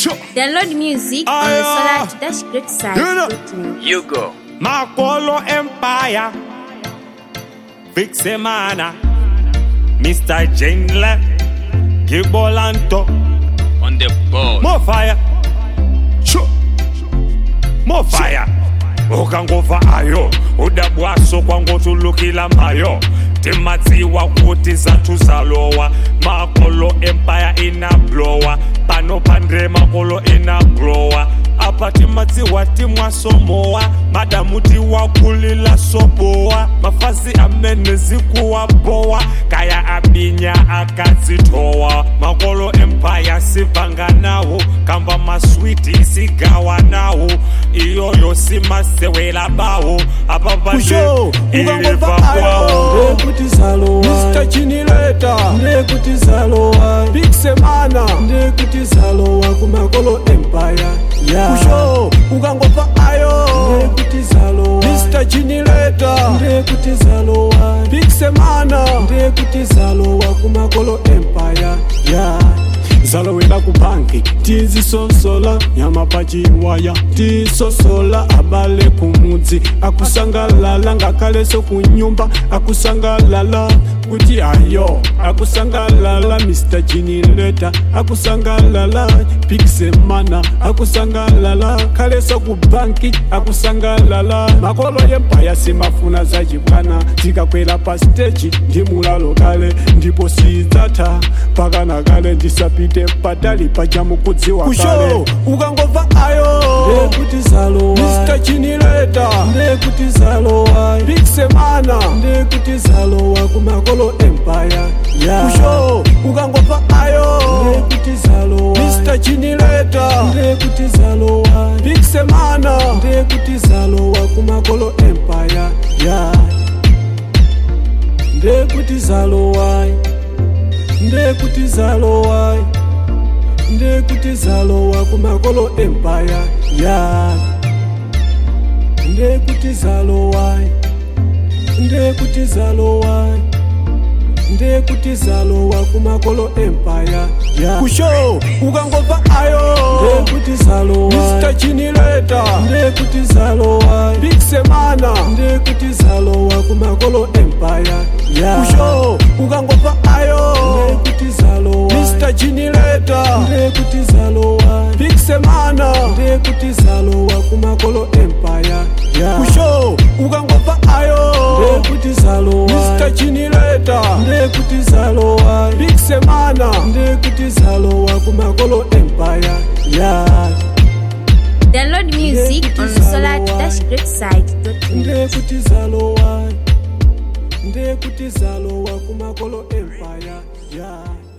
Download music on the Solar Dash Great site. You know. You go. Makolo Empire Big Semana Mr. Jingle Gibolanto On the ball. More fire Sure. More fire ukangova ayo udabwaso kwangotulukila mayo timatsiwa kuti zathu zalowa makolo empire inablowa pano pandre makolo inablowa apa timatsiwa timwasomowa madamu tiwakulila sobowa mafazi amene zikuwabowa kaya abinya akazitowa makolo empire sivanga nawo kamba maswiti sigawa nawo iyoyo simasewela bawo apa kusho ukangova ayo ndekuti zalowa mr chinileta ndekuti zalowa big semana ndekuti zalowa kumakolo empire yeah. kusho ukangova ayo ndekuti zalowa mr chinileta ndekuti zalowa big semana ndekuti zalowa kumakolo empire yeah zalowela ku banki tizisosola nyama pachiwaya tisosola abale kumudzi akusangalala ngakaleso kunyumba akusangalala kuti ayo akusangalala mr jinileta akusangalala piksemana akusangalala kaleso ku banki akusangalala makolo yempaya simafuna zachibwana tikakwera pa steji ndi mulalo kale ndipo sidzatha pakana kale ndisapite patali pachamukudziwa kale ukangova ayo ndekuti zalowa mr chinileta ndekuti zalowa big semana ndekuti zalowa kumakolo empire yeah. kusho ukangova ayo ndekuti zalowa mr chinileta ndekuti zalowa big semana ndekuti zalowa kumakolo empire yeah. ndekuti zalowa ndekuti zalowa ndekuti zalowa kumakolo empire ya ndekuti zalowa ndekuti zalowa ndekuti zalowa kumakolo empire ya kusho ukangova ayo ndekuti zalowa mr chinileta ndekuti zalowa big semana ndekuti zalowa kumakolo empire ya kusho ukangova ayo ndekuti zalowa mr chinileta ndekuti zalowa big semana ndekuti zalowa kumakolo empire ya kusho ukangova ayo ndekuti zalowa mr chinileta ndekuti zalowa big semana ndekuti zalowa kumakolo empire ya Download music on the Solar Dash Great site. ndekuti zalowa ndekuti zalowa kumakolo empire ya